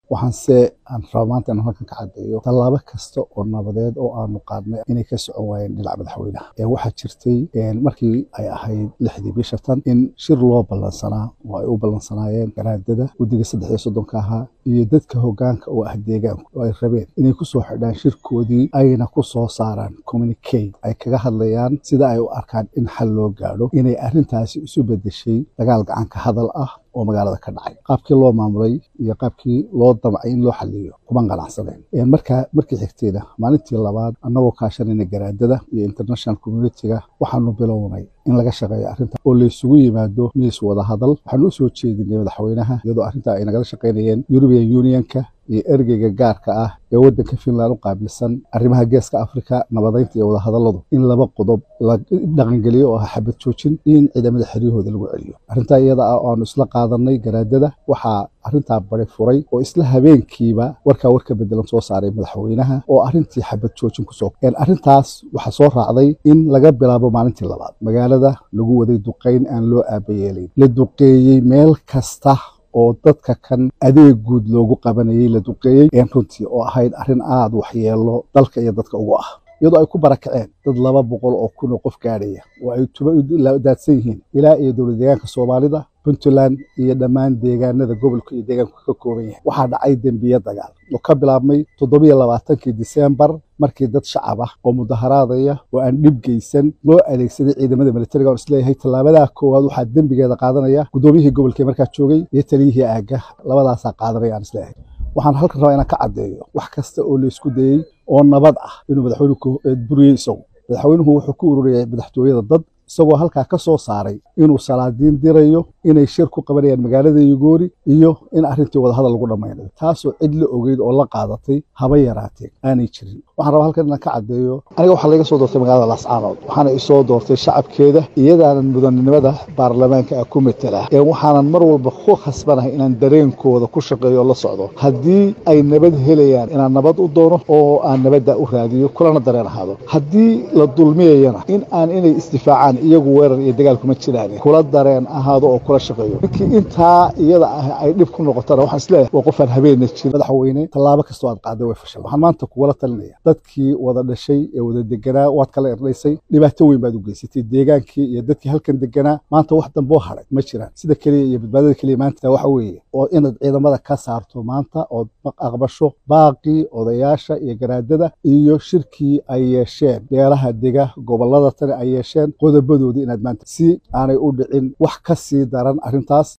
waxaanse aan raba maanta inaan halkan ka caddeeyo tallaabo kasta oo nabadeed oo aanu qaadnay inay ka socon waayeen dhinaca madaxweynaha waxaa jirtay markii ay ahayd lixdii bisha tan in shir loo ballansanaa oo ay u ballansanaayeen garaadada guddiga saddex iyo soddonka ahaa iyo dadka hoggaanka oo ah deegaanku oo ay rabeen inay ku soo xidhaan shirkoodii ayna ku soo saaraan communicate ay kaga hadlayaan sida ay u arkaan in xal loo gaadho inay arrintaasi isu beddeshay dagaal gacanka hadal ah oo magaalada ka dhacay qaabkii loo maamulay iyo qaabkii loo damcay in loo xaliyo kuma qanacsadeen markaa markii xigtayna maalintii labaad annagoo kaashanayna garaadada iyo international communitiga waxaanu bilownay in laga shaqeeyo arrinta oo laysugu yimaado miis wada hadal waxaanu u soo jeedinay madaxweynaha iyadoo arrintaa ay nagala shaqaynayeen european unionka iyo ergeyga gaarka ah ee waddanka finland u qaabilsan arrimaha geeska afrika nabadaynta iyo wadahadalladu in laba qodob la dhaqangeliyo oo ah xabad joojin iyo in ciidamada xeryahooda lagu celiyo arrintaa iyada ah oo aanu isla qaadanay garaadada waxaa arrintaa bari furay oo isla habeenkiiba warkaa warka bedelan soo saaray madaxweynaha oo arrintii xabad joojin kusoo arrintaas waxaa soo raacday in laga bilaabo maalintii labaad magaalada lagu waday duqayn aan loo aabayeelayn la duqeeyey meel kasta oo dadka kan adeeg guud loogu qabanayay la duqeeyey runtii oo ahayd arrin aada waxyeelo dalka iyo dadka ugu ah iyadoo ay ku barakaceen dad laba boqol oo kun oo qof gaadhaya oo ay tuba daadsan yihiin ilaa iyo dowlad deegaanka soomaalida puntland iyo dhammaan deegaanada gobolka iyo deegaanku ka kooban yahay waxaa dhacay dembiye dagaal oo ka bilaabmay toddobiyo labaatankii disembar markii dad shacab ah oo mudaharaadaya oo aan dhib geysan loo adeegsaday ciidamada militariga oon isleeyahay tallaabadaha koowaad waxaa dembigeeda qaadanaya guddoomiyihii gobolkee markaa joogay iyo taliyihii aagga labadaasaa qaadanaya aan isleeyahay waxaan halkan rabaa inaan ka caddeeyo wax kasta oo laysku dayey oo nabad ah inuu madaxweynuhu buriyey isagu madaxweynuhu wuxuu ku ururiyay madaxtooyada dad isagoo halkaa ka soo saaray inuu salaadiin dirayo inay shir ku qabanayaan magaalada yugoori iyo in arrintii wadahadal lagu dhammaynayo taasoo cid la ogeyd oo la qaadatay haba yaraatee aanay jirin waxaan rabaa halkan inaan ka caddeeyo aniga waxaa laga soo doortay magaalada laascaanood waxaana isoo doortay shacabkeeda iyadaanan mudanimada baarlamaanka ah ku matela ee waxaanan mar walba ku khasbanahay inaan dareenkooda ku shaqeeyo oo la socdo haddii ay nabad helayaan inaan nabad u doono oo aan nabadda u raadiyo kulana dareen ahaado haddii la dulmiyayana in aan inay isdifaacaan iyagu weerar iyo dagaal kuma jiraan kula dareen ahaado oo kula shaqeeyo ninkii intaa iyada ah ay dhib ku noqotana waxaan isleeyahay waa qofaan habeenna jirin madaxweyne tallaabo kastoo aad qaaday way fashay waxaan maanta kugula talinaya dadkii wada dhashay ee wada deganaa waad kala erdhaysay dhibaato weyn baad u geysatay deegaankii iyo dadkii halkan deganaa maanta wax damboo hadhay ma jiraan sida keliya iyo badbaadada keliya maanta waxa weeye oo inaad ciidamada ka saarto maanta ood aqbasho baaqii odayaasha iyo garaadada iyo shirkii ay yeesheen beelaha dega gobolada tani ay yeesheen qodobadoodii inaad maanta si aanay u dhicin wax ka sii daran arrintaas